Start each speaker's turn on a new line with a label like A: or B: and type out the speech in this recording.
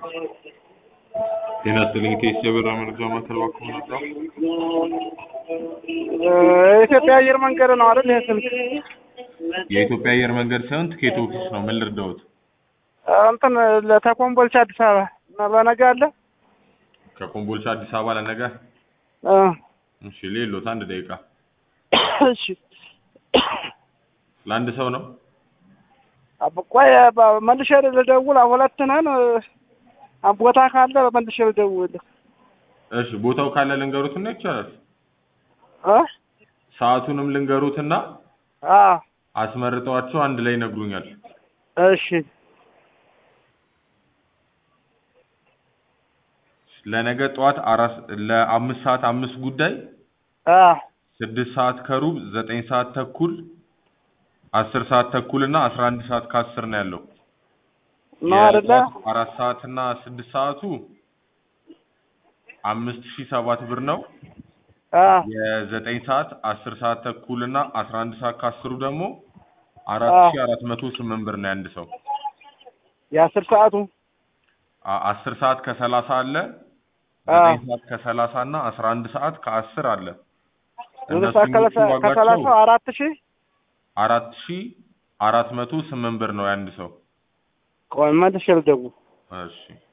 A: ጤና ይስጥልኝ ከኢሲያ ብራ መረጃ ማዕከል እባክዎ መጣሁ።
B: የኢትዮጵያ አየር መንገድ ነው አይደል? ይሄ ስልክ
A: የኢትዮጵያ አየር መንገድ ሳይሆን ትኬት ኦፊስ ነው። ምን ልርዳዎት?
B: እንትን ለተኮምቦልቻ አዲስ አበባ እና ለነገ አለ።
A: ከኮምቦልቻ አዲስ አበባ ለነገ?
B: እ
A: እሺ ሌሎት አንድ ደቂቃ።
B: እሺ
A: ለአንድ ሰው ነው?
B: ቆይ በ- መልሼ ልደውል። ሁለት ነን። ቦታ ካለ መልሼ ልደውልልህ።
A: እሺ ቦታው ካለ ልንገሩትና ይቻላል።
B: እ
A: ሰዓቱንም ልንገሩትና
B: አዎ
A: አስመርጠዋቸው አንድ ላይ ይነግሩኛል።
B: እሺ
A: ለነገ ጠዋት አራት ለአምስት ሰዓት አምስት ጉዳይ
B: አዎ
A: ስድስት ሰዓት ከሩብ ዘጠኝ ሰዓት ተኩል አስር ሰዓት ተኩል እና አስራ አንድ ሰዓት ከአስር ነው ያለው።
B: ነው አይደለ?
A: የጠዋት አራት ሰዓት እና ስድስት ሰዓቱ አምስት ሺህ ሰባት ብር ነው።
B: አዎ
A: የዘጠኝ ሰዓት አስር ሰዓት ተኩል እና አስራ አንድ ሰዓት ከአስሩ ደግሞ አራት ሺህ አራት መቶ ስምንት ብር ነው የአንድ ሰው።
B: የአስር ሰዓቱ
A: አ- አስር ሰዓት ከሰላሳ አለ
B: አዎ
A: ዘጠኝ ሰዓት ከሰላሳ እና አስራ አንድ ሰዓት ከአስር አለ።
B: ሁለት ሰዓት
A: እነሱኞቹ
B: ከሰላሳ
A: ዋጋቸው
B: ከሰላሳው አራት ሺህ
A: አራት ሺህ አራት መቶ ስምንት ብር ነው የአንድ ሰው።
B: ቆይ መልሼ ልደውል።
A: እሺ